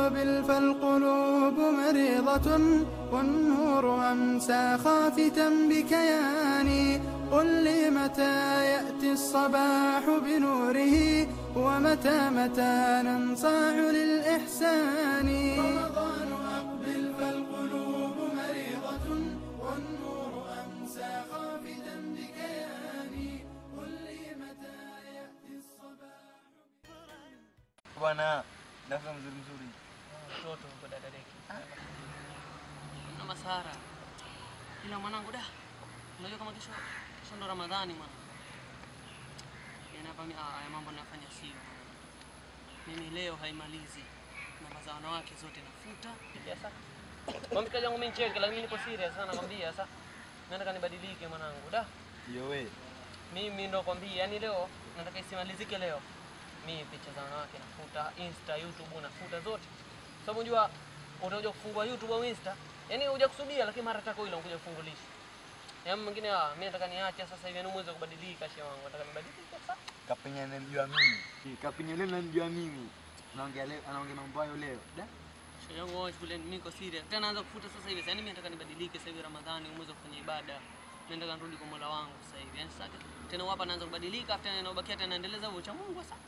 أقبل فالقلوب مريضة والنور أمسى خافتا بكياني قل لي متى يأتي الصباح بنوره ومتى متى ننصاع للإحسان رمضان أقبل فالقلوب مريضة والنور أمسى خافتا بكياني قل لي متى يأتي الصباح bwana dafa mzuri mzuri mtoto huko dadadeki na masara ila mwanangu da unajua kama kesho kesho ndo ramadhani mwana yani hapa mi- ah, haya mambo nafanya sio mimi leo haimalizi namba za wanawake zote nafuta sasa mamikaji yangu mimi nicheke lakini niko serious sana nakwambia sasa nataka nibadilike mwanangu da yo we mimi ndo kwambia yani leo nataka isimalizike leo mi picha za wanawake nafuta insta youtube nafuta zote sababu unajua utakuja kufungua youtube au insta yani huja kusudia lakini mara tako ile unakuja kufungulisha yaani mwingine ah mimi nataka niache sasa hivi yani muweze kubadilika shehe wangu nataka nibadilike sasa kapenya namjua mimi kapenya leo namjua mimi naongea leo anaongea mambo hayo leo da shehe yangu wao shule mimi niko serious tena naanza kufuta sasa hivi yani mimi nataka nibadilike sasa hivi ramadhani muweze kufanya ibada mimi nataka nirudi kwa Mola wangu sasa hivi yani sasa tena hapa naanza kubadilika tena inabakia tena naendeleza huo cha Mungu sasa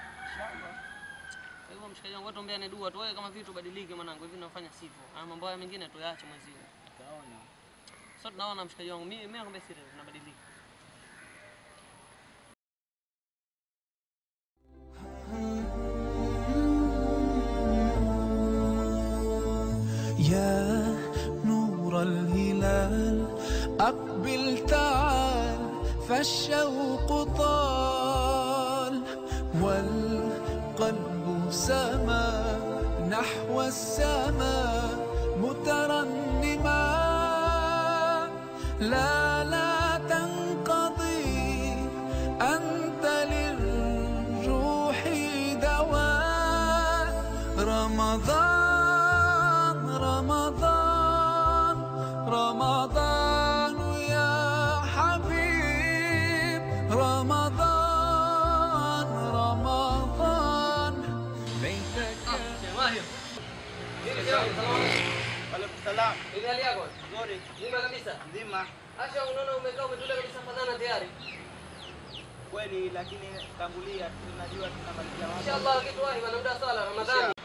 Kwa hivyo mshikaji wangu, watu ombeane dua tu, wewe kama vitu badilike mwanangu, hivi unafanya sivyo. Haya mambo haya mengine tuyaache mwezi huu. Utaona. Sasa tunaona mshikaji wangu, mimi mimi nakwambia siri, tunabadilika. يا نور الهلال أقبل تعال فالشوق طال والقلب سما نحو السماء مترنما لا لا تنقضي أنت للروح دواء رمضان رمضان رمضان يا حبيب رمضان رمضان ليتك Salam. Ile hali yako? Nzuri. Nzima kabisa. Nzima. Acha unaona umekaa umetulia kabisa fadhana tayari. Kweli lakini tangulia tunajua tunamalizia mambo. Inshallah kitu wahi bana muda swala Ramadhani.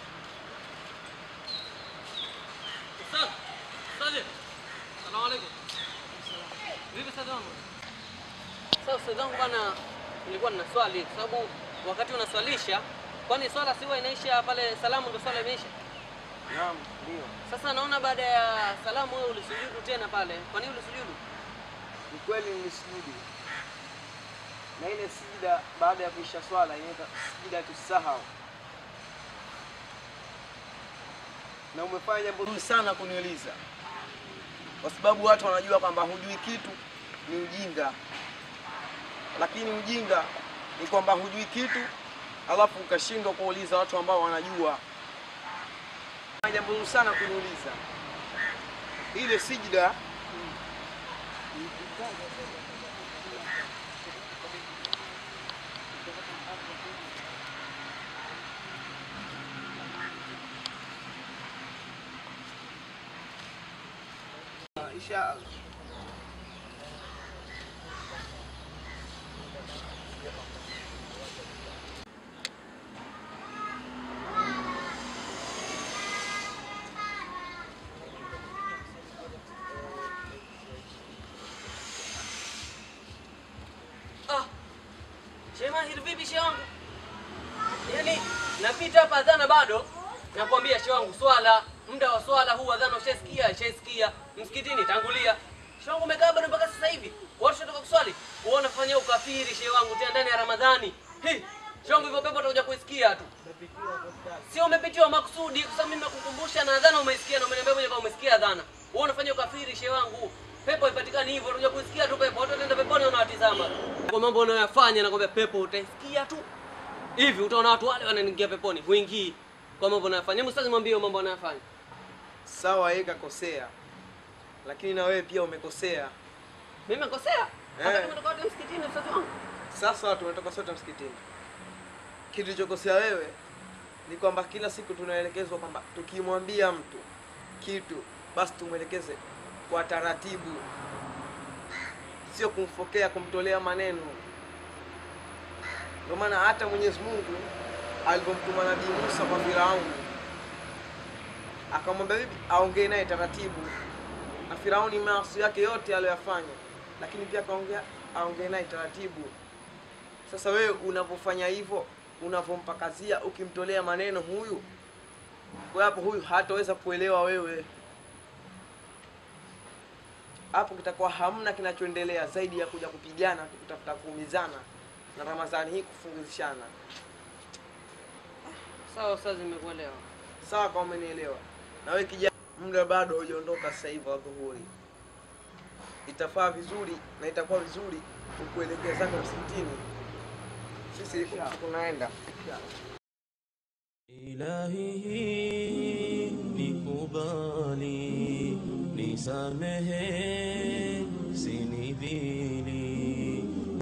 Ustaz. Ustaz. Asalamu alaykum. Vipi ustaz wangu? Sasa ustaz wangu bana nilikuwa nina swali kwa sababu wakati unaswalisha kwani swala si huwa inaisha pale salamu ndio swala imeisha? Naam, ndio. Sasa naona baada ya salamu wewe ulisujudu tena pale. Kwa nini ulisujudu? Ni kweli nilisujudu. Na ile sijida baada ya kuisha swala inaitwa sijida tusahau. Na umefanya jambo zuri sana kuniuliza, kwa sababu watu wanajua kwamba hujui kitu ni ujinga, lakini ujinga ni kwamba hujui kitu alafu ukashindwa kuuliza watu ambao wanajua. Umefanya Jambo zuri sana kuniuliza ile sijida Inshallah. Ah. Shema hili vipi shehe wangu? Yaani napita hapa adhana bado nakwambia shehe wangu swala muda wa swala huu adhana ushasikia ushasikia msikitini tangulia. Shehe wangu umekaa bado mpaka sasa hivi. Watu wanatoka kuswali. Wewe unafanya ukafiri shehe wangu tena ndani ya Ramadhani. Hi. Shehe wangu hivyo pepo utakuja kuisikia tu. Sio umepitiwa makusudi kwa sababu mimi nakukumbusha na adhana umeisikia na umeniambia mwenyewe kama umesikia adhana. Wewe unafanya ukafiri shehe wangu. Pepo ipatikani hivyo, unakuja kusikia tu pepo. Watu wataenda peponi wanawatizama. Kwa mambo unayoyafanya nakwambia pepo utaisikia tu. Hivi utaona watu wale wanaingia peponi, huingii kwa mambo unayofanya. Hebu sasa mwambie mambo unayofanya. Sawa, yeye kakosea, lakini na wewe pia umekosea. Mimi nimekosea? Hata Eh. kama natoka wote msikitini ustazi wangu. Sasa tumetoka sote msikitini. Kitu kilichokosea wewe ni kwamba kila siku tunaelekezwa kwamba tukimwambia mtu kitu basi tumwelekeze kwa taratibu, sio kumfokea, kumtolea maneno. Ndio maana hata Mwenyezi Mungu alivyomtuma Nabii Musa kwa Firauni akamwambia bibi aongee naye taratibu, na Firauni maasi yake yote aliyoyafanya, lakini pia akaongea aongee naye taratibu. Sasa wewe unapofanya hivyo, unapompakazia, ukimtolea maneno huyu, kwa hapo huyu hataweza kuelewa wewe. Hapo kitakuwa hamna kinachoendelea zaidi ya kuja kupigana, kutafuta kuumizana, na Ramadhani hii kufungishana. Sawa ustazi, nimekuelewa. Sawa, kama umenielewa. Na wewe kijana, muda bado hujaondoka sasa hivi wa dhuhuri, itafaa vizuri na itakuwa vizuri ukuelekea zako msikitini. Sisi tunaenda Ilahi nikubali, nisamehe, sinidhili.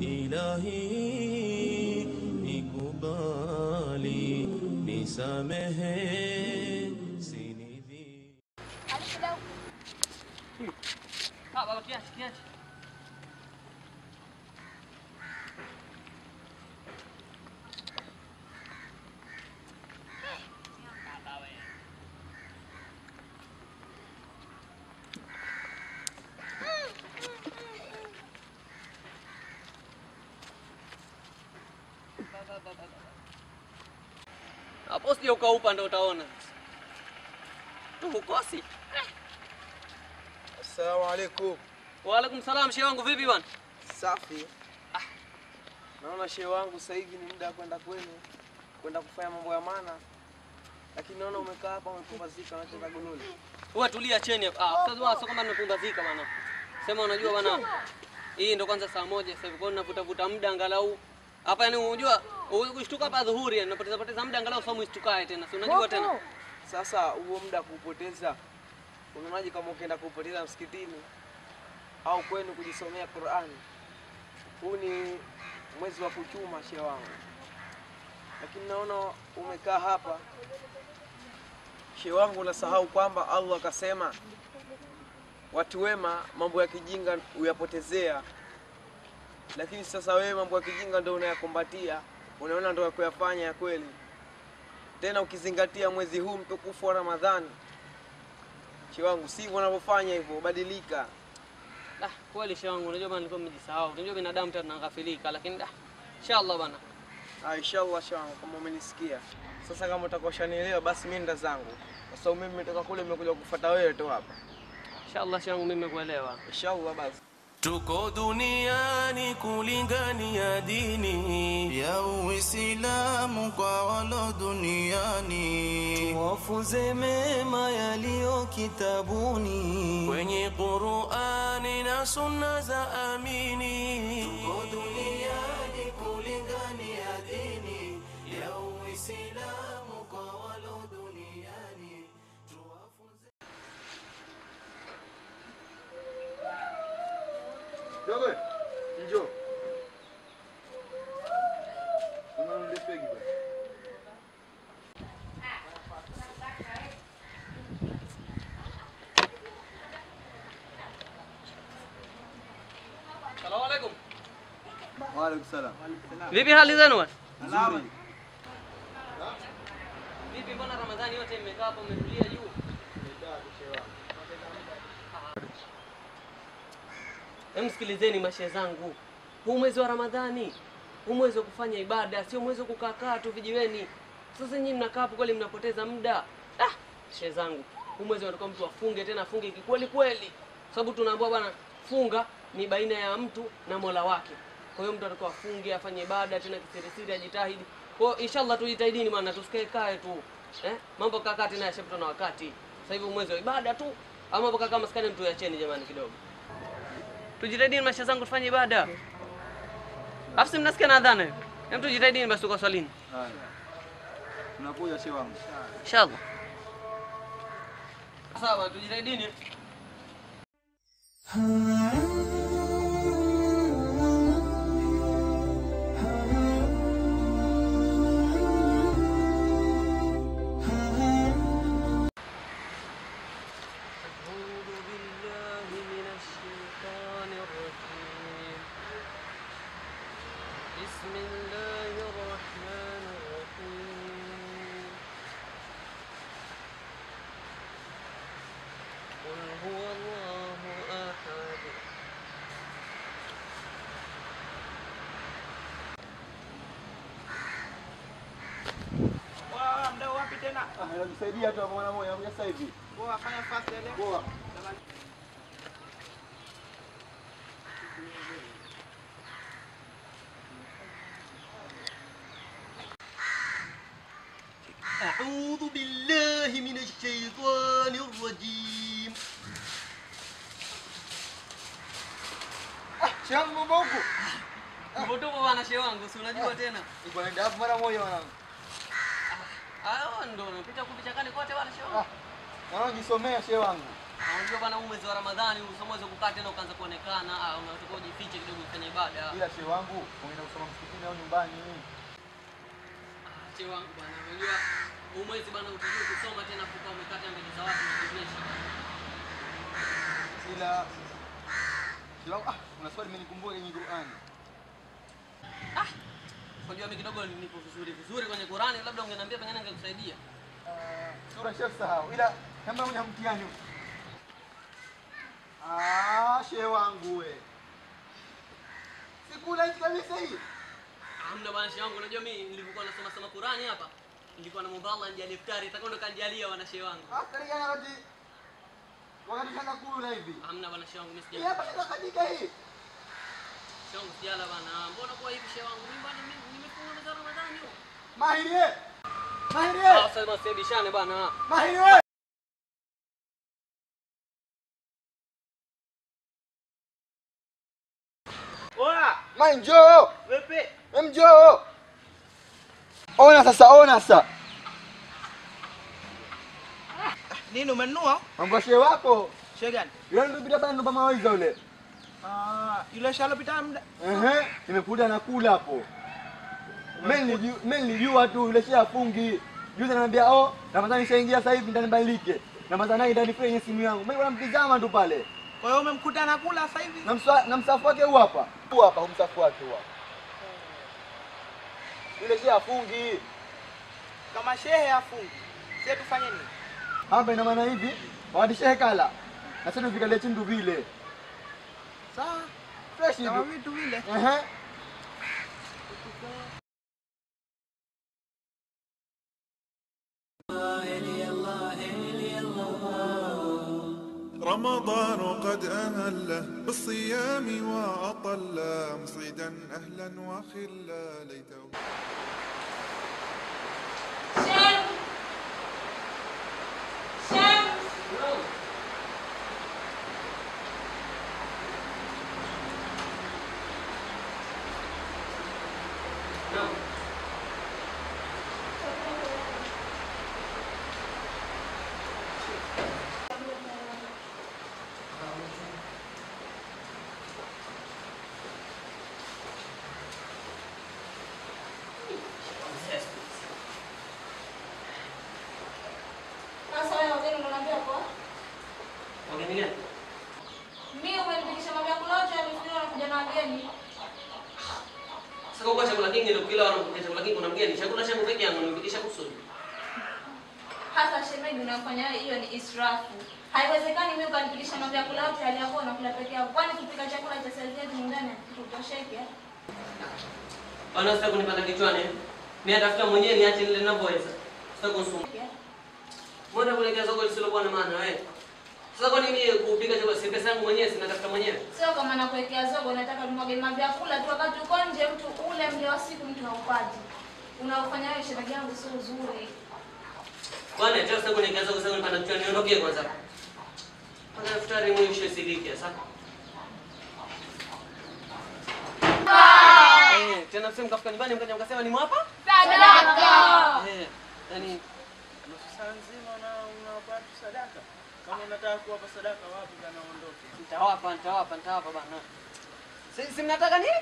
Ilahi nikubali, nisamehe, sinidhili. Ah, baba kiache, kiache. Hapo sija ukaupa ndo utaona. Tuhukosi. Assalamu alaikum. Waalaikum salam, shehe wangu vipi bwana? Safi. Naona shehe wangu sasa hivi ni muda wa kwenda kwenu kwenda kufanya mambo ya maana, lakini naona umekaa hapa umepumzika, unacheza gololi. Wewe tulia cheni hapa. Ah, ustaz wao sio kama nimepumbazika bwana. Sema unajua bwana. Hii ndo kwanza saa moja sasa hivi. Kwa hiyo navuta vuta muda angalau. Hapa yani unajua ukishtuka hapa dhuhuri yani napoteza poteza muda angalau somo isitukae tena. Si unajua tena. Sasa huo muda kuupoteza, unaonaje kama ukienda kuupoteza msikitini au kwenu kujisomea Qur'ani? Huu ni mwezi wa kuchuma, shehe wangu, lakini naona umekaa hapa. Shehe wangu, unasahau kwamba Allah akasema watu wema mambo ya kijinga huyapotezea, lakini sasa wewe mambo ya kijinga ndio unayakumbatia, unaona ndio ya kuyafanya ya kweli tena ukizingatia mwezi huu mtukufu wa Ramadhani. Shehe wangu, sivyo unavyofanya hivyo, badilika. Ah, kweli shehe wangu unajua bwana nilikuwa nimejisahau. Unajua binadamu tena tunaghafilika lakini ah, inshallah bwana. Ah, inshallah shehe wangu, kama umenisikia. Sasa kama utakuwa ushanielewa, basi mimi nda zangu, kwa sababu mimi nimetoka kule, nimekuja kufuata wewe tu hapa. Inshallah shehe wangu mimi nimekuelewa. Inshallah basi. Tuko duniani kulingania dini ya Uislamu kwa walo duniani, wafunze mema yaliyo kitabuni kwenye Qur'ani na sunna za amini. Tuko duniani kulingania dini ya Uislamu kwa walo duniani tuwafunze Dogo, njoo. Unanunulia pegi bwana. Asalamu alaykum. Wa alaikum salam. Vipi hali zenu bwana? Nzuri. Vipi mbona Ramadhani yote mmekaa hapo mmetulia juu? Hem, sikilizeni mashe zangu, huu mwezi wa Ramadhani, huu mwezi wa kufanya ibada, sio mwezi wa kukaa tu vijiweni. Sasa nyinyi mnakaa hapo kweli, mnapoteza muda. Ah, shehe zangu, huu mwezi unataka mtu afunge, tena afunge kikweli kweli, sababu tunaambiwa bwana, funga ni baina ya mtu na Mola wake. Kwa hiyo mtu atakuwa afunge, afanye ibada tena kisirisiri, ajitahidi. Kwa hiyo inshallah tujitahidini, maana tusikae kae tu eh, mambo kakaa tena yashapita na wakati. Sasa hivi mwezi wa ibada tu, ama mambo kakaa maskani, mtu yacheni jamani kidogo tujitahidini maisha zangu tufanye ibada. Alafu si mnasikia na adhana hiyo? Hem, tujitahidini basi tuko swalini. Haya. Tunakuja shehe wangu. Inshallah. Sawa, tujitahidini. Anakusaidia tu hapo mara moja, anakuja sasa hivi. Poa, fanya fast ile. Poa. أعوذ بالله من الشيطان الرجيم Shangu mambo huku. Tupo tupo bwana shehe wangu, si unajua tena. Niko naenda hapo mara moja mwanangu. Ah, ndo unapita kuvichakani kote bwana shehe Ah, wangu. mwanangu jisomea shehe wangu. Ah, Unajua bwana huu mwezi wa Ramadhani usomweze kukaa tena ukaanza kuonekana, ah, unatakiwa ujifiche kidogo ufanye ibada. Ila shehe wangu, unaenda kusoma msikitini au nyumbani? Shehe wangu bwana, unajua huu mwezi bwana utakiwa kusoma tena kukaa umekata mbele za watu na kuonyesha. Ila shehe wangu, ah, kuna swali nimenikumbuka kwenye Qur'ani. Unajua mimi kidogo nipo vizuri vizuri kwenye Qur'ani, labda ungeniambia pengine ningekusaidia. Sura shehe sahau. Ila kama una mtihani. huu. Ah, shehe wangu we. Sikula hichi kabisa hii. Hamna bwana shehe wangu, unajua mimi nilipokuwa nasoma soma Qur'ani hapa, nilikuwa namuomba Allah anijalie iftari, itakuwa ndo kanijalia wana shehe wangu. Ah, kalingana wakati wakati kana kula hivi. Hamna bwana shehe wangu, mimi Hii sija. hapa inakadika hii. Shehe wangu sijala bwana. Mbona kwa hivi shehe wangu? Mimi bwana mimi nimefunga mwezi wa Ramadhani huo. Mahiri we. Mahiri Ah, we. sasa basi bishane bwana. Mahiri we. Oa, Mai njoo. vipi? Em njoo. Ona sasa, ona sasa. Nini umenunua? Mambo ya shehe wako. Shehe gani? Yule ndio bila bana ndo mawaidha yule. Ah, yule shalo pita muda. Ehe, nimekuja nakula hapo. Mimi nilijua, mimi nilijua tu yule shehe afungi. Juzi ananiambia, "Oh, Ramadhani ishaingia sasa hivi ndani badilike." Ramadhani ndani kwenye simu yangu. Mimi namtizama tu pale. Kwa hiyo umemkuta anakula sasa hivi? Na msa, na msafu wake huu hapa. Huu hapa, huu msafu wake huu hapa. Yule shehe afungi. Kama shehe afungi. Sisi tufanye nini? Hapa ina maana hivi, wakati shehe kala. Na sasa vikalia chindu vile. Sawa. Fresh Kama hivi. vitu vile. Ehe. رمضان قد أهله بالصيام وأطل مصعدا أهلا وخلا ليته Shem! Shem! Sasa wewe wageni unaniambia kwa? Wageni gani? Mimi umenipigisha mambo ya kula yote yamefikiria unakuja na wageni. Sasa kwa chakula kingi ndio kila wanakuja chakula kingi kuna mgeni. Chakula changu peke yangu nimepikisha kusudi. Hasa shemeji unafanya hiyo ni israfu. Haiwezekani mimi ukanipigisha mambo ya kula yote aliyakuwa unakula peke yako. Kwani kupika chakula cha saizi yetu nyumbani kutosheke? Bwana sasa kunipanda kichwani. Mimi atafuta mwenyewe niache nile ninavyoweza. Sasa kusumbua. Mbona kuelekea soko lisilokuwa na maana wewe? Sasa kwa nini kupika chakula si pesa yangu mwenyewe sinatafuta mwenyewe? Sio kama nakuwekea zogo, nataka tumwage mavyakula tu, wakati uko nje mtu ule mle wa siku mtu haupati. Unaofanya wewe shemeji yangu sio uzuri. Bwana acha sasa kuelekea soko sasa kunipanda kichwani niondoke kwanza. Kwanza futari mwisho siliki sasa. Eh, tena sasa mkafika nyumbani mkaja mkasema ni mwapa? Sadaka! Eh, yani Nusu saa nzima una unawapa watu sadaka. Kama unataka kuwapa sadaka wapi kana ondoke. nitawapa nitawapa nitawapa bana. Si, si mnataka nini?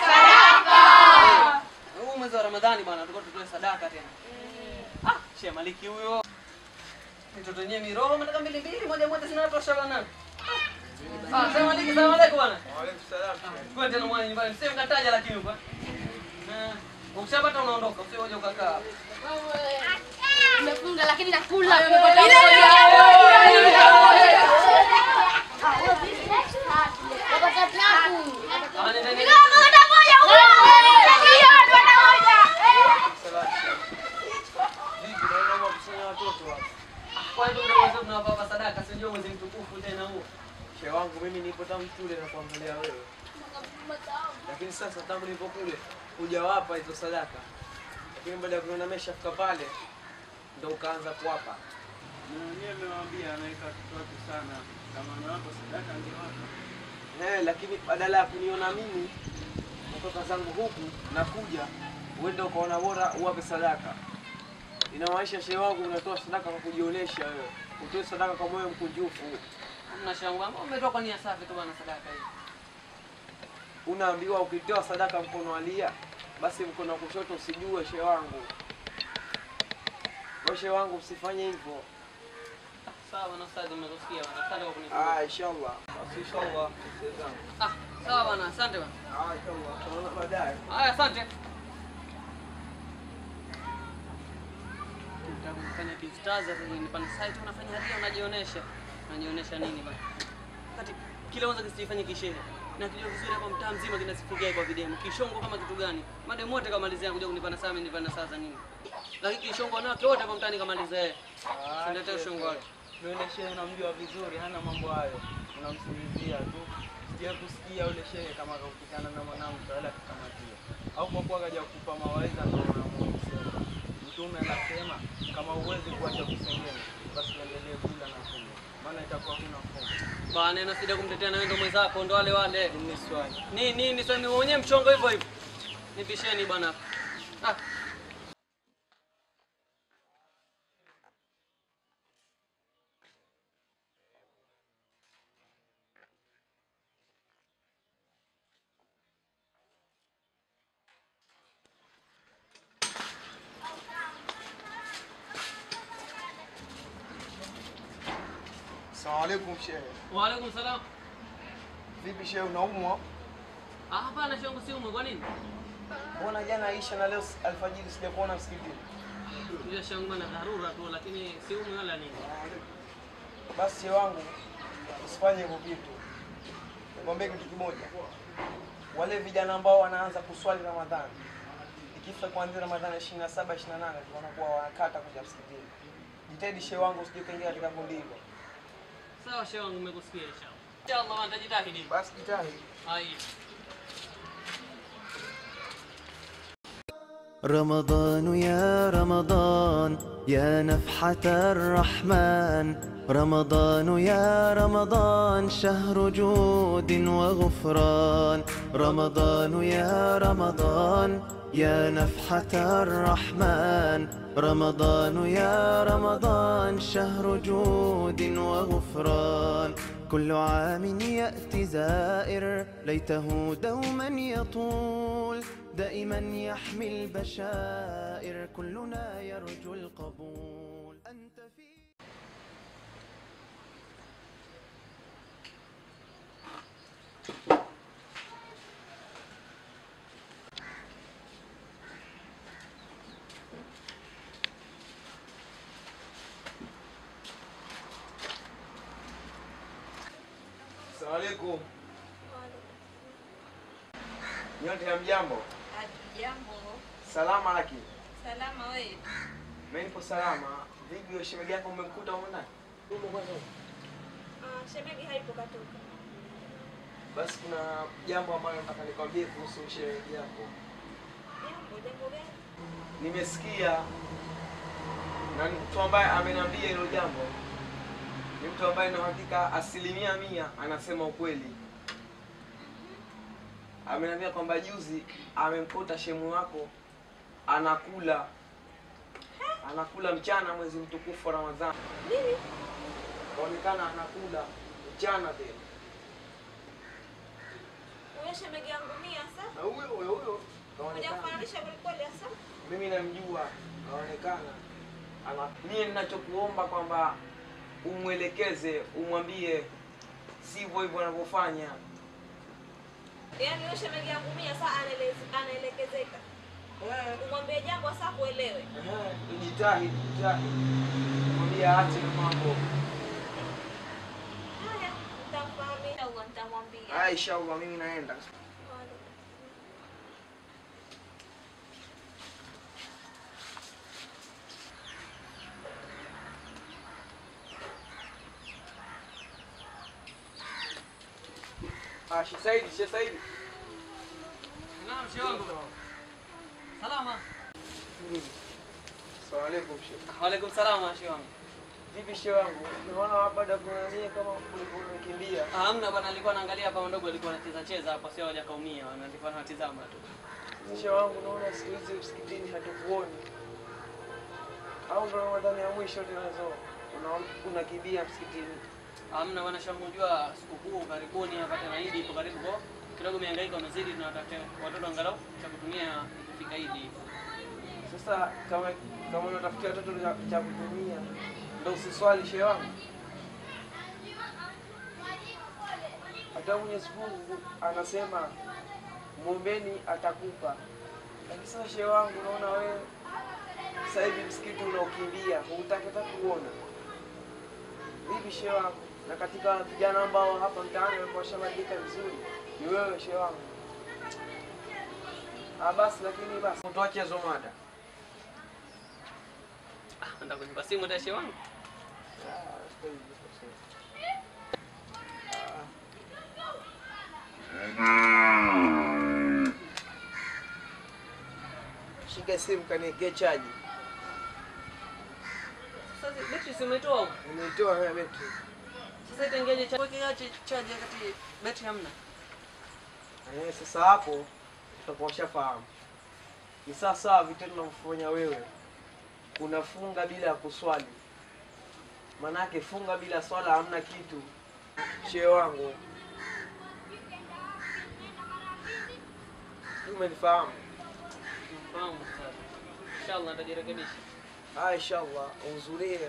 Huu mwezi wa Ramadhani bwana, tulikuwa tutoe sadaka tena. Ah, Sheikh Maliki huyo. Mtoto wenyewe miroho mnataka mbili mbili, moja moja zinatosha bwana. Ah, Sheikh Maliki, salamu alaykum bwana. Waalaikum salaam. Kwa tena mwana nyumbani, sio mkataja lakini huko. Eh, ukishapata unaondoka, usije uje ukakaa. Nimefunga lakini nakula. Ah, nenda nenda. Vipi naona mwakusanya watoto kuangalia wewe. Lakini sasa tangu nilipo kule hujawapa hizo sadaka, lakini baada ya kuona ameshafika pale ndo ukaanza kuwapa. Na wenyewe amewaambia anaweka watoto wake sana, kama anawapa sadaka angewapa. Eh, lakini badala ya kuniona mimi kutoka zangu huku nakuja, uende ukaona bora uwape sadaka. Inamaanisha shehe wangu, unatoa sadaka kwa kujionyesha wewe, utoe sadaka kwa moyo mkunjufu. Hamna shangu ambao umetoka nia safi tu bwana sadaka hii. Unaambiwa ukitoa sadaka mkono alia, basi mkono wa kushoto usijue. Shehe wangu, Kwa shehe wangu, usifanye hivyo. Sawa bwana ustadhi, nimekusikia bwana. Asante kwa kunifunza. Ah, inshallah. Basi inshallah, shehe zangu. Ah, sawa bwana, asante bwana. Ah, inshallah. Tunaona baadaye. Haya, asante. Utakufanya kistaza sasa nipande site unafanya hadia unajionyesha. Unajionyesha nini bwana? Kati kile kwanza kisifanye kishehe. Na kilio vizuri hapa mtaa mzima kinasifikia kwa video. Kishongo kama kitu gani? Mademu wote kamalizia kuja kunipana saa mimi nipana saa za nini? Lakini kishongo nao wote hapa mtaani kamalizia yeye. Sindete ushongo wake. Yule shehe unamjua vizuri, hana mambo hayo, unamsikilizia tu. Sija kusikia yule shehe kama kakutana na mwanamke wala akakamatia, au kwa kuwa kaja kukupa mawaidha ndio unaamua kusema. Mtume anasema kama uwezi kuacha kusengenya, basi uendelee kula na kunywa, maana itakuwa kuna fungu. Bwana ina sida kumtetea na wewe ndo mwenzako ndo wale wale. Ni swali Nini nini sasa mimi mwenyewe mchongo hivyo hivyo. Nipisheni bwana. Ah. Asalamu alaikum shehe. Wa alaikum salam. Vipi shehe, unaumwa? Ah, hapana shangu si umwe kwa nini? Mbona jana Aisha na leo alfajiri sijakuona msikitini? Ndio shangu bana dharura tu lakini si umwe wala nini. Basi shehe wangu, usifanye hivyo vitu. Nikwambie kitu kimoja, wale vijana ambao wanaanza kuswali Ramadhani, ikifika kuanzia Ramadhani ishirini na saba ishirini na nane wanakuwa wanakata kuja msikitini. Jitahidi shehe wangu, usije ukaingia katika kundi hilo. Sawa shehe wangu nimekusikia inshallah. Inshallah nitajitahidi. Basi jitahidi. Haya. رمضان يا رمضان يا نفحة الرحمن رمضان يا رمضان شهر جود وغفران رمضان يا رمضان يا نفحة الرحمن رمضان يا رمضان شهر جود وغفران كل عام يأتي زائر ليته دوما يطول دائما يحمي البشائر كلنا يرجو القبول أنت في Asalamu alaikum. Nyote hamjambo? Jambo. Salama laki. Salama wewe. Mimi nipo salama. Vipi wewe shemeji yako umemkuta huko ndani? Ah, shemegi haipo katoka. Basi kuna jambo ambalo nataka nikwambie kuhusu shemeji yako. Jambo, jambo gani? Nimesikia na ni mtu ambaye ameniambia hilo jambo ni mtu ambaye na hakika asilimia mia anasema ukweli. Ameniambia kwamba juzi amemkuta shemu wako anakula anakula mchana mwezi mtukufu wa Ramadhani. Nini? Kaonekana anakula mchana tena. Huyo shemegi yangu mimi sasa. Na huyo huyo huyo kaonekana Hujafananisha kweli kweli sasa? mimi namjua, anaonekana ana. Mie ninachokuomba kwamba umwelekeze, umwambie sivyo hivyo anavyofanya. Yaani huyo shemegi yangu mimi sasa anaelez- anaelekezeka. Umwambie jambo sasa kuelewe. Ehe, Jitahidi, jitahidi, mwambie aache na mambo Haya, nitamfahamisha au nitamwambia. haya. Inshallah, mimi naenda. Ashi, Saidi, Sheikh Saidi. Naam, shehe wangu. Salama. Asalamu alaykum Sheikh. Waalaikum salama, shehe wangu. Vipi Sheikh wangu? Naona baada ya kunania kama ulikuwa umekimbia. Ah, Hamna bwana, nilikuwa naangalia hapa mdogo alikuwa anacheza cheza hapa, sio haja kaumia, na nilikuwa natizama tu. Sheikh wangu naona siku hizi msikitini hatukuoni. Au ndo Ramadhani ya mwisho tunazo. Una unakimbia msikitini. Hamna bwana, shehe wangu, unajua sikukuu karibuni hapa tena Idi ipo karibu kwa kidogo mihangaiko imezidi, tunatafuta watoto angalau cha kutumia ikifika Idi. Sasa kama kama unatafutia watoto cha, cha kutumia ndo usiswali shehe wangu. Hata Mwenyezi Mungu anasema mwombeni atakupa. Lakini sasa shehe wangu, unaona wewe sasa hivi msikiti unaokimbia hutaki hata kuona. Vipi shehe wangu? Na katika vijana ambao hapa mtaani walikuwa washabadilika vizuri ni wewe shehe wangu. Ah, basi lakini basi tuache hizo mada. Ah, nataka kunipa simu hata shehe wangu. Shika simu kaniwekee chaji. Sasa betri si umetoa huko? Nimeitoa haya betri. Sasa itaingiaje cha weke ache charge wakati betri hamna? Eh, sasa hapo utakuwa ushafahamu. Ni sawa sawa vitendo unavyofanya wewe. Unafunga bila ya kuswali. Manake funga bila swala hamna kitu. Shehe wangu. Umenifahamu? Mfahamu sasa. Inshallah nitajirekebisha. Ah, inshallah uhudhurie.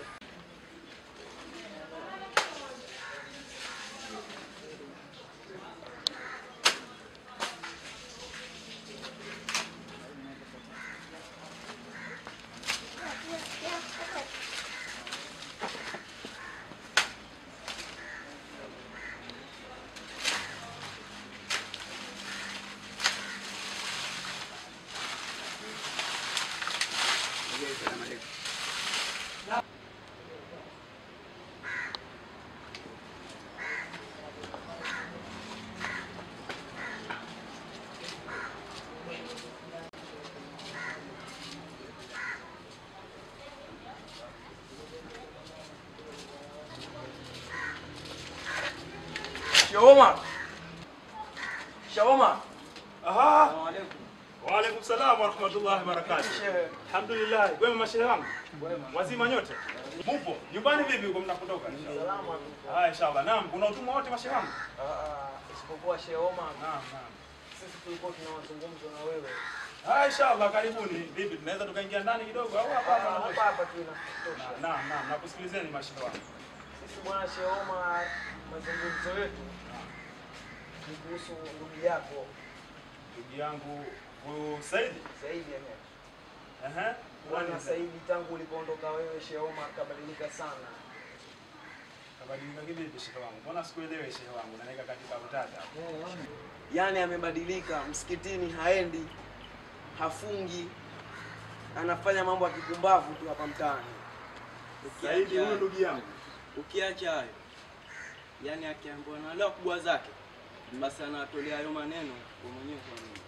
Sheikh Omar. Sheikh Omar. Aha. Waalaikum salam warahmatullahi wabarakatuh. Sheikh. Alhamdulillah. Wema mashehe wangu. Wazima nyote? Mupo? Nyumbani vipi huko mnapotoka? Salama tu. Ah, inshallah. Naam, kuna utumwa wote mashehe wangu? Ah, ah, isipokuwa Sheikh Omar. Naam, naam. Sisi tulikuwa tuna mazungumzo na wewe. Ah, inshallah karibuni. Vipi tunaweza tukaingia ndani kidogo au hapa hapa? Hapa natosha? hapa tu inatosha. Naam, naam. Nakusikilizeni mashehe wangu. Sisi bwana Sheikh Omar, mazungumzo yetu ni kuhusu ndugu yako Ndugu yangu huyu Saidi. Saidi Ahmed. Ehe. Bwana Nani Saidi, tangu ulipoondoka wewe Sheikh Omar kabadilika sana. Kabadilika kivipi shehe wangu? Mbona sikuelewi shehe wangu? Naweka katika utata. Yaani amebadilika, msikitini haendi, hafungi, anafanya mambo ya kipumbavu tu hapa mtaani. Saidi huyu ndugu yangu. Ukiacha hayo, yani akiambiwa na wale wakubwa zake, basi anawatolea hayo maneno kwa mwenyewe kwa mwenyewe.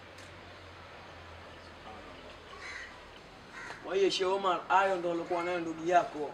Kwa hiyo Sheikh Omar, hayo ndo alikuwa nayo ndugu yako.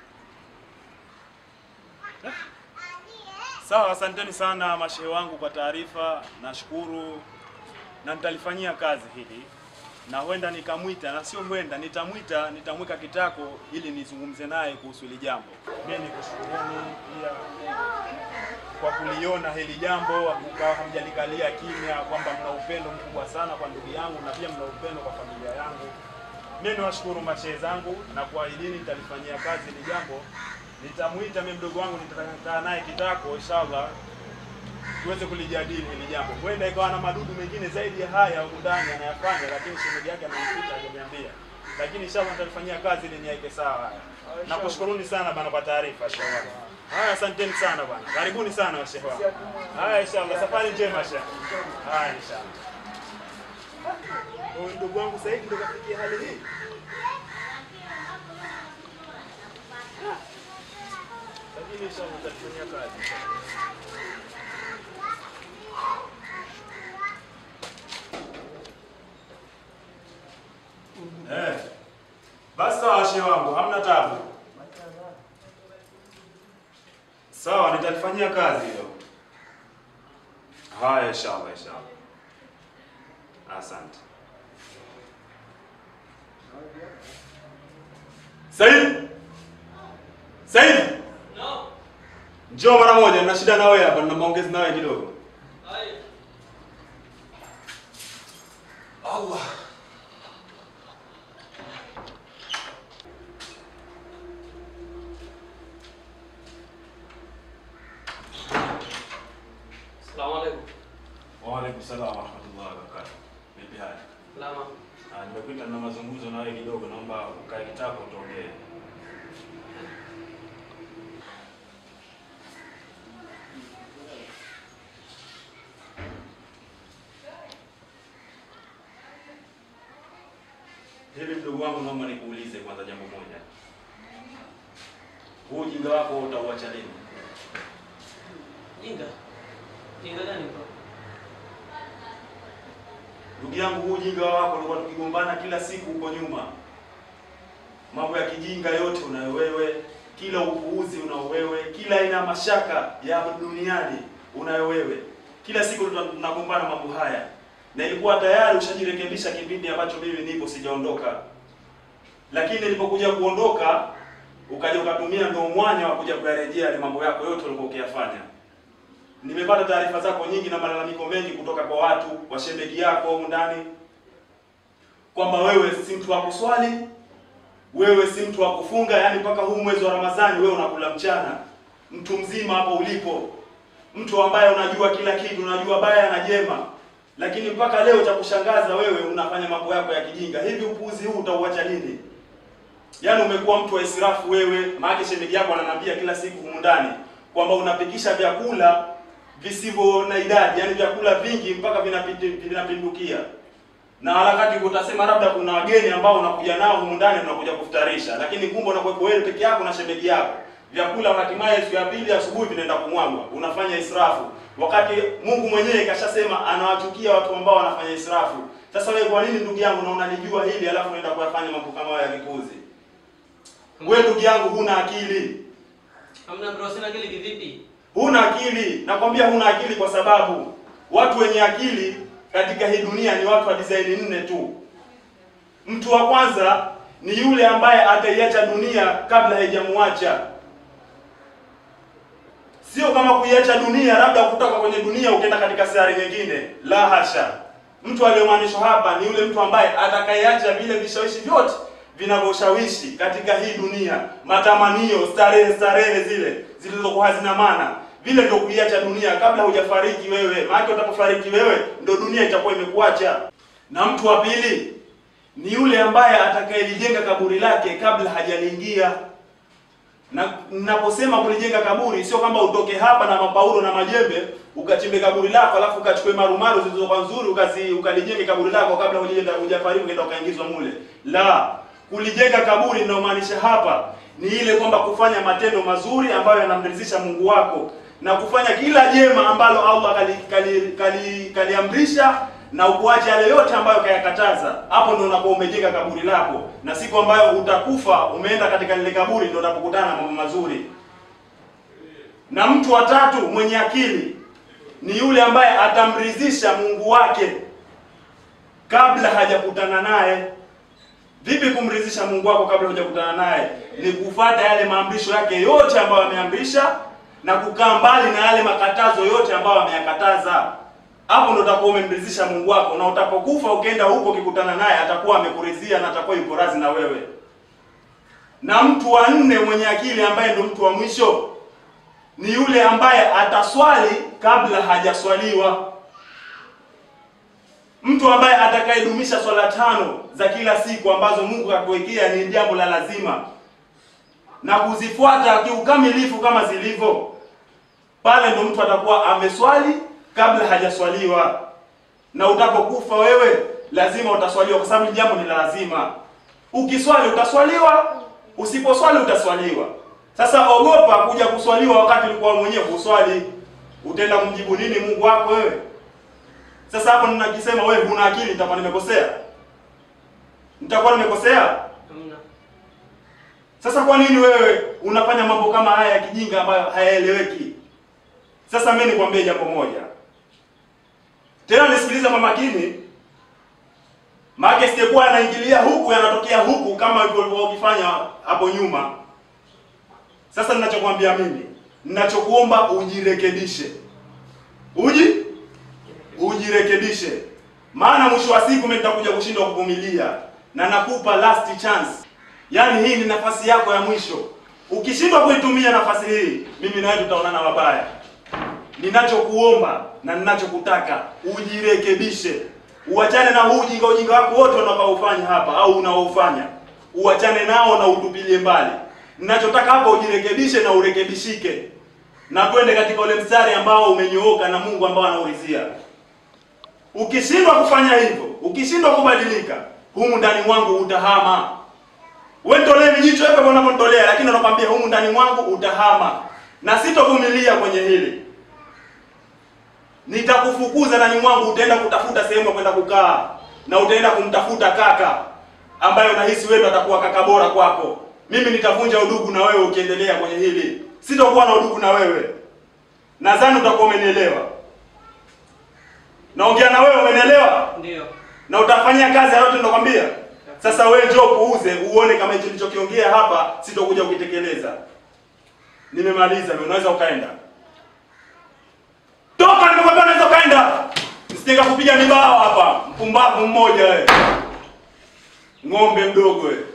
Sawa, asanteni sana mashehe wangu kwa taarifa, nashukuru na nitalifanyia kazi hili, na huenda nikamwita, na sio huenda, nitamwita, nitamweka kitako ili nizungumze naye kuhusu hili jambo. Mimi nikushukuruni pia kwa kuliona hili jambo, mkawa hamjalikalia kimya, kwamba mna upendo mkubwa sana kwa ndugu yangu na pia mna upendo kwa familia yangu. Mimi niwashukuru mashehe zangu na kuahidini nitalifanyia kazi hili jambo. Nitamwita mimi mdogo wangu, nitakaa naye kitako inshallah, tuweze kulijadili hili jambo. Huenda ikawa na madudu mengine zaidi ya haya huku ndani anayafanya, lakini shemeji yake amenificha, hajaniambia. Lakini inshallah nitalifanyia kazi ili niweke sawa haya. Nakushukuruni sana bana kwa taarifa inshallah. Haya, asanteni sana bwana, karibuni sana washehe wangu. Haya, inshallah, safari njema shehe. Haya, inshallah. Huyu ndugu wangu Saidi ndo kafikia hali hii. Lakini inshallah nitalifanyia kazi. Basi sawa, shehe wangu, hamna tabu. Sawa, nitalifanyia kazi hilo. Haya, inshallah, inshallah. Asante. Said! Said! No. Njoo mara moja, nina shida na wewe hapa, nina maongezi na wewe kidogo. Haya. Allah. Asalamu alaykum. Wa alaikum salaam wa rahmatullahi wa barakatuh. Vipi hali? Salama. Ah, nimekuita na mazungumzo na wewe kidogo, naomba ukae kitako tuongee. Hivi mdogo wangu, naomba nikuulize kwanza jambo moja. Huu ujinga wako utauacha lini? Jinga. Jinga gani bro? Ndugu yangu, huu ujinga wako ulikuwa tukigombana kila siku huko nyuma. Mambo ya kijinga yote unayo wewe, kila upuuzi unao wewe, kila aina ya mashaka ya duniani unayo wewe. Kila siku tuna- tunagombana mambo haya, na ilikuwa tayari ushajirekebisha kipindi ambacho mimi nipo sijaondoka, lakini nilipokuja kuondoka ukaja ukatumia ndio mwanya wa kuja kuyarejea yale mambo yako yote ulikuwa ukiyafanya. Nimepata taarifa zako nyingi na malalamiko mengi kutoka kwa watu wa shembeki yako humu ndani kwamba wewe si mtu wa kuswali, wewe si mtu wa kufunga, yani mpaka huu mwezi wa Ramadhani wewe unakula mchana. Mtu mzima hapo ulipo, mtu ambaye unajua kila kitu, unajua baya na jema, lakini mpaka leo cha kushangaza wewe unafanya mambo yako ya kijinga. Hivi upuuzi huu utauacha lini? Yaani umekuwa mtu wa israfu wewe, maana shemeji yako ananiambia kila siku humu ndani kwamba unapikisha vyakula visivyo na idadi, yaani vyakula vingi mpaka vinapiti- vinapindukia. Na harakati utasema labda kuna wageni ambao unakuja nao humu ndani unakuja kufutarisha, lakini kumbe unakuwepo wewe peke yako na shemeji yako. Vyakula hatimaye siku ya pili asubuhi vinaenda kumwagwa, unafanya israfu, wakati Mungu mwenyewe kashasema anawachukia watu ambao wanafanya israfu. Sasa wewe kwa nini ndugu yangu na unalijua hili alafu unaenda kuyafanya mambo kama haya ya kipuzi? Wewe ndugu yangu huna akili. Hamna bro, sina akili kivipi? Huna akili, nakwambia huna akili kwa sababu watu wenye akili katika hii dunia ni watu wa design nne tu. Mtu wa kwanza ni yule ambaye ataiacha dunia kabla haijamuacha. Sio kama kuiacha dunia labda kutoka kwenye dunia ukienda katika sayari nyingine. La hasha. Mtu aliyomaanishwa hapa ni yule mtu ambaye atakayeacha vile vishawishi vyote vinavyoshawishi katika hii dunia, matamanio, starehe, starehe zile zilizokuwa hazina maana, vile ndio kuiacha dunia kabla hujafariki wewe. Maana utapofariki wewe ndio dunia itakuwa imekuacha. Na mtu wa pili ni yule ambaye atakayelijenga kaburi lake kabla hajaliingia. Na ninaposema kulijenga kaburi sio kwamba utoke hapa na mapaulo na majembe ukachimbe kaburi lako alafu ukachukue marumaru zilizokuwa nzuri ukazi ukalijenge kaburi lako kabla hujaenda hujafariki ukaenda ukaingizwa mule. La, kulijenga kaburi linalomaanisha hapa ni ile kwamba kufanya matendo mazuri ambayo yanamridhisha Mungu wako na kufanya kila jema ambalo Allah kaliamrisha kali, kali, kaliamrisha na ukuache yale yote ambayo kayakataza. Hapo ndio unakuwa umejenga kaburi lako, na siku ambayo utakufa umeenda katika lile kaburi ndio unapokutana na mambo mazuri. Na mtu wa tatu mwenye akili ni yule ambaye atamridhisha Mungu wake kabla hajakutana naye. Vipi kumridhisha Mungu wako kabla hujakutana naye? Ni kufuata yale maamrisho yake yote ambayo ameamrisha na kukaa mbali na yale makatazo yote ambayo ameyakataza. Hapo ndo utakuwa umemridhisha Mungu wako, na utapokufa ukienda huko ukikutana naye atakuwa amekuridhia na atakuwa yupo radhi na wewe. Na mtu wa nne mwenye akili ambaye ndo mtu wa mwisho ni yule ambaye ataswali kabla hajaswaliwa. Mtu ambaye atakayedumisha swala tano za kila siku ambazo Mungu kakuwekea ni jambo la lazima na kuzifuata kiukamilifu kama zilivyo, pale ndo mtu atakuwa ameswali kabla hajaswaliwa. Na utapokufa wewe lazima utaswaliwa, kwa sababu jambo ni la lazima. Ukiswali utaswaliwa, usiposwali utaswaliwa. Sasa ogopa kuja kuswaliwa wakati ulikuwa mwenyewe kuswali. Utaenda kumjibu nini Mungu wako wewe? Sasa hapo ninakisema wewe huna akili, nitakuwa nimekosea, nitakuwa nimekosea. Hamna. Sasa kwa nini wewe unafanya mambo kama haya ya kijinga ambayo hayaeleweki? Sasa mimi nikwambie jambo moja. Tena nisikilize kwa makini. Maana sitakuwa anaingilia huku yanatokea huku kama ulivyokuwa ukifanya hapo nyuma. Sasa ninachokwambia mimi, ninachokuomba ujirekebishe. Uji ujirekebishe. Maana mwisho wa siku mimi nitakuja kushindwa kuvumilia na nakupa last chance. Yaani hii ni nafasi yako ya mwisho. Ukishindwa kuitumia nafasi hii, mimi na wewe tutaonana mabaya. Ninachokuomba na ninachokutaka ujirekebishe. Uachane na huu ujinga ujinga wako wote unaoufanya hapa au unaofanya. Uachane nao na utupilie mbali. Ninachotaka hapa ujirekebishe na urekebishike. Na twende katika ule mstari ambao umenyooka na Mungu ambao anaurizia. Ukishindwa kufanya hivyo, ukishindwa kubadilika, humu ndani mwangu utahama. Wewe nitolee vijicho hivyo unavyonitolea, lakini nakwambia humu ndani mwangu utahama. Na sitovumilia kwenye hili. Nitakufukuza ndani mwangu, utaenda kutafuta sehemu ya kwenda kukaa na utaenda kumtafuta kaka ambaye unahisi wewe atakuwa kaka bora kwako. Mimi nitavunja udugu na wewe ukiendelea kwenye hili. Sitokuwa na udugu na wewe. Nadhani utakuwa umenielewa. Naongea na wewe umenielewa? Ndio. Na utafanyia kazi yote ninakwambia. Sasa wewe njoo puuze uone kama hicho nilichokiongea hapa sitokuja ukitekeleza. Nimemaliza, mimi unaweza ukaenda. Toka nimekwambia unaweza ukaenda. Nisitaka kupiga mibao hapa. Mpumbavu mmoja wewe. Ng'ombe mdogo wewe.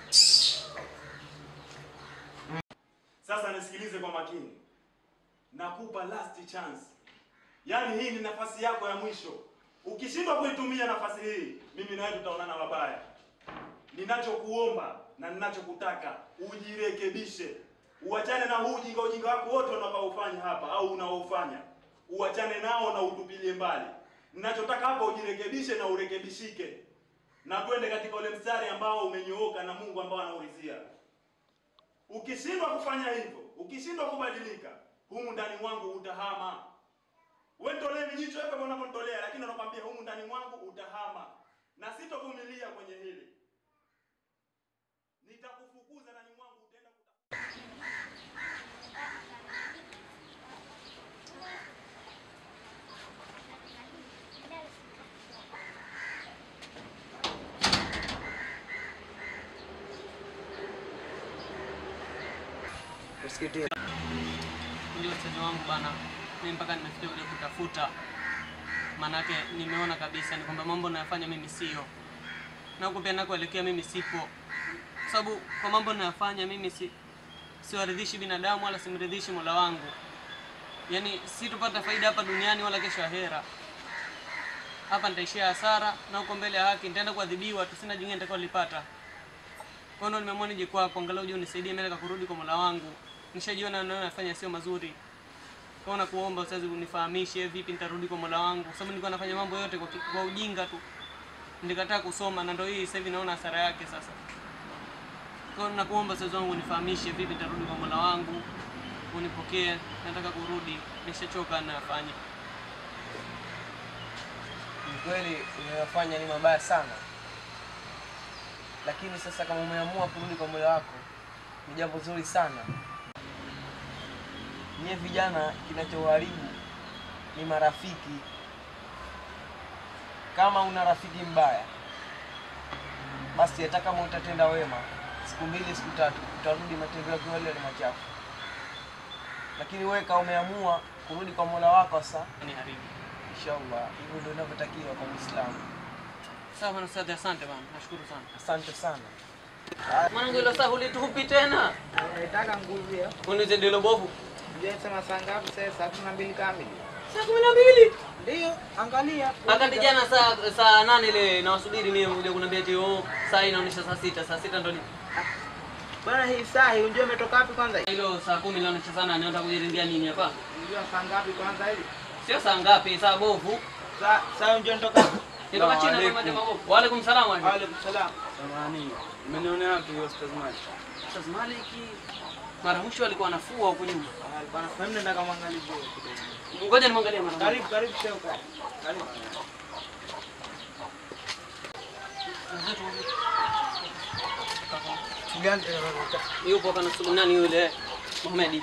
Sasa nisikilize kwa makini. Nakupa last chance. Yaani hii ni nafasi yako ya mwisho. Ukishindwa kuitumia nafasi hii, mimi na wewe tutaonana mabaya. Ninachokuomba na ninachokutaka ujirekebishe. Uachane na huu ujinga ujinga wako wote unaoufanya hapa au unaofanya. Uachane nao na utupilie mbali. Ninachotaka hapa ujirekebishe na urekebishike. Na twende katika ule mstari ambao umenyooka na Mungu ambao anaurizia. Ukishindwa kufanya hivyo, ukishindwa kubadilika, humu ndani mwangu utahama. Wewe nitolee vijicho hivyo kama unavyonitolea, lakini nakwambia humu ndani mwangu utahama. Na sitovumilia kwenye hili. Nitakufukuza ndani mwangu utaenda Usikitie. Ndio ustazi wangu bana, mimi mpaka nimefikia kuja kutafuta, maanake nimeona kabisa ni kwamba mambo nayafanya mimi sio, na huko pia nakoelekea mimi sipo, kwa sababu kwa mambo nayafanya mimi si siwaridhishi binadamu wala simridhishi Mola wangu, yaani sitopata faida hapa duniani wala kesho ahera. Hapa nitaishia hasara na huko mbele ya haki nitaenda kuadhibiwa tu, sina jingine nitakalolipata. Kwa hiyo nimeamua nije kwako, angalau uje unisaidie mimi nataka kurudi kwa Mola wangu. Nishajiona nayo nafanya sio mazuri. Kwa hiyo nakuomba usazi unifahamishe vipi nitarudi kwa Mola wangu, kwa sababu nilikuwa nafanya mambo yote kwa, ki- kwa ujinga tu. Nilikataa kusoma na ndio hii sasa hivi naona hasara yake sasa. Kwa hiyo nakuomba usazi wangu unifahamishe vipi nitarudi kwa Mola wangu. Unipokee, nataka kurudi. Nishachoka na nafanya. Ni kweli unayofanya ni mabaya sana, lakini sasa kama umeamua kurudi kwa moyo wako ni jambo zuri sana. Nyie vijana, kinachoharibu ni marafiki. Kama una rafiki mbaya, basi hata kama utatenda wema siku mbili siku tatu, utarudi matendo yako yale yale machafu. Lakini wewe kama umeamua kurudi kwa mola wako sasa, Ni haribu. inshallah, hivyo ndio inavyotakiwa kwa Muislamu. Sawa bwana ustadhi, asante bwana. Nashukuru sana. Asante sana. Mwanangu hilo saa hulitupi tena. Nataka nguvu ya. Unize ndilo bovu. Ndio sema saa ngapi sasa? Saa kumi na mbili kamili. Saa kumi na mbili. Ndio, angalia. Akati jana saa saa nane ile nawasubiri mimi kuja kuniambia ati oh saa hii inaonyesha saa sita, saa sita ndo ni. Bwana hii saa hii unajua imetoka wapi kwanza? Hilo saa kumi inaonyesha saa nane nataka kujirindia nini hapa? Unajua saa ngapi kwanza hili? Sio saa ngapi, saa bovu. Saa saa unajua nitoka wapi? Nitoka China kwa majamaa bovu. Wa alaikum salaam wa Waalaikum salaam. Samahani, umenionea wapi hiyo Ustaz Malik? Ustaz Maliki mara mwisho alikuwa anafua huko nyuma. Alikuwa anafahamu nenda kama angalia kidogo. Ngoja nimwangalie mara moja. Karibu karibu sio kwa. Karibu. gani? Yupo kana sulu nani yule Mohamed.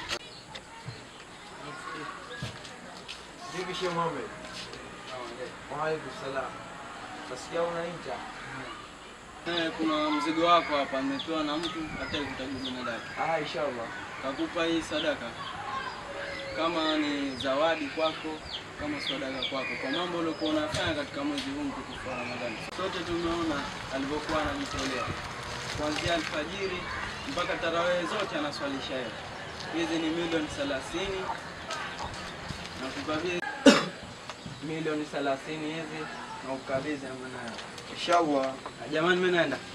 Vipi Sheikh Mohamed? Wa alaikum salam. Nasikia unaita. Eh, kuna mzigo wako hapa nimepewa na mtu hataki kutaja jina lake. Ah, inshallah. Kakupa hii sadaka kama ni zawadi kwako, kama sadaka kwako, kwa mambo uliokuwa unafanya katika mwezi huu mtukufu wa Ramadhani. Sote tumeona alivyokuwa anajitolea kuanzia alfajiri mpaka tarawehe zote anaswalisha yeye. Hizi ni milioni thelathini na kukabidhi milioni thelathini hizi na kukabidhi amana yako. Inshallah. Jamani, mimi naenda.